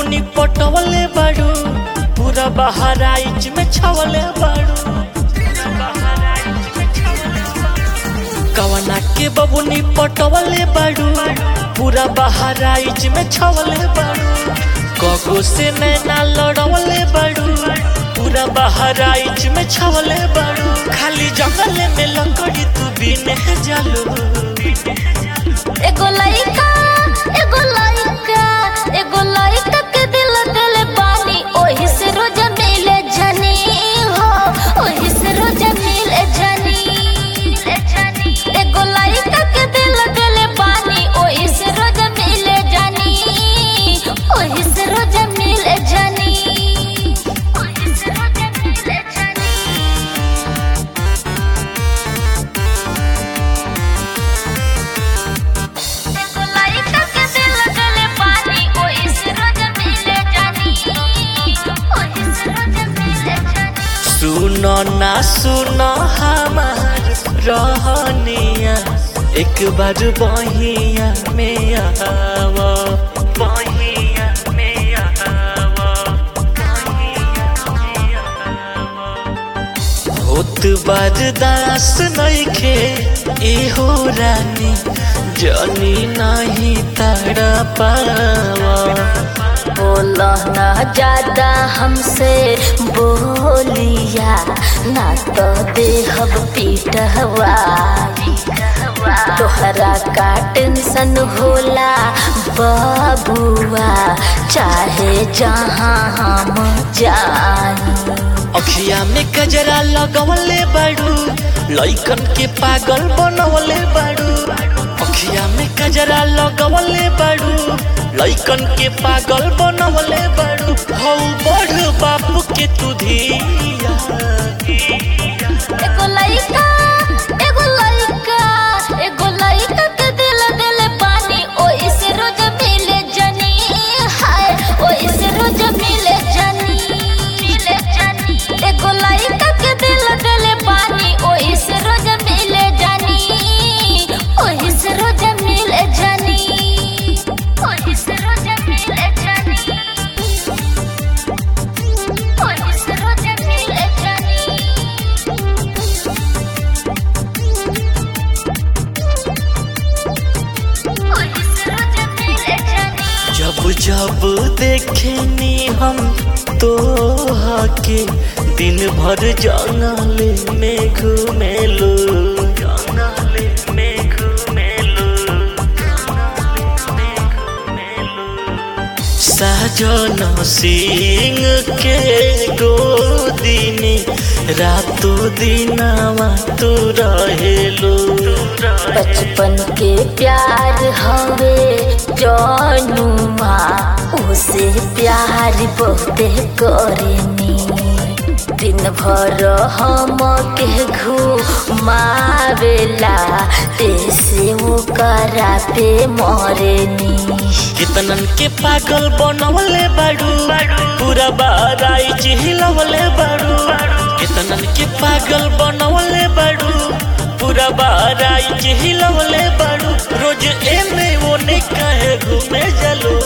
बबुनी पटवले बाड़ू पूरा बहराइच में छवले बाड़ू कवना के बबुनी पटवले बाड़ू पूरा बहराइच में छवले बाड़ू कगो से नैना लड़वले बाड़ू पूरा बहराइच में छवले बाड़ू खाली जंगल में लकड़ी तू बिने जालू एगो लइका एगो लइका एगो लइका के दिल दिल पानी ओही से रोज मिले जनी हो ओही से रोज मिले जनी एगो लइका के दिल दिल पानी ओही से रोज मिले जनी ओही से रोज मिले जनी ओही से रोज मिले जनी एगो लइका के दिल दिल पानी ओही से रोज मिले जनी ओही से रोज मिले जनी सुनो ना सुनो हमार रहनिया एक बार बहिया में आवा बहिया में आवा बहिया में आवा होत बरदास नइखे एहो रानी जनी नहीं तड़ पावा बोलो ना ज्यादा हमसे बोलिया ना तो देहब पीटवा तोहरा का टेंशन होला बबुआ चाहे जहाँ हम जाई अखिया में गजरा लगवले बाड़ू लइकन के पागल बनवले बाड़ू अखिया में गजरा लगवले बाड़ू लइकन के पागल बनवले बाड़ू हौ बढ़ बापू के तू धिया एगो लइका एगो लइका एगो लइका के दिल दिल पानी ओही से रोज मिले जनी हाय ओही से रोज मिले जनी मिले जनी एगो लइका के दिल दिल पानी ओही से रोज मिले जनी ओही से रोज मिले जनी ओही से रोज मिले जनी ओही से रोज मिले जनी ओही से रोज मिले जनी जब जब देखेनी हम तो के दिन भर जंगल में घूमेलो जंगल में घूमेलो साजन सिंह के गोदी में रातों दिनावा तू रहेलो बचपन के प्यार हवे जनुमा उसे प्यार बहुते करेनी दिन भर हम के घुमावेला ऐसे वो करा पे मरेनी कितनन के पागल बनवले बाड़ू पूरा बाराई चिहिलवले बाड़ू कितनन के पागल बनवले बाड़ू पूरा बाराई चिहिलवले बाड़ू रोज एने ओने काहे घूमे जलो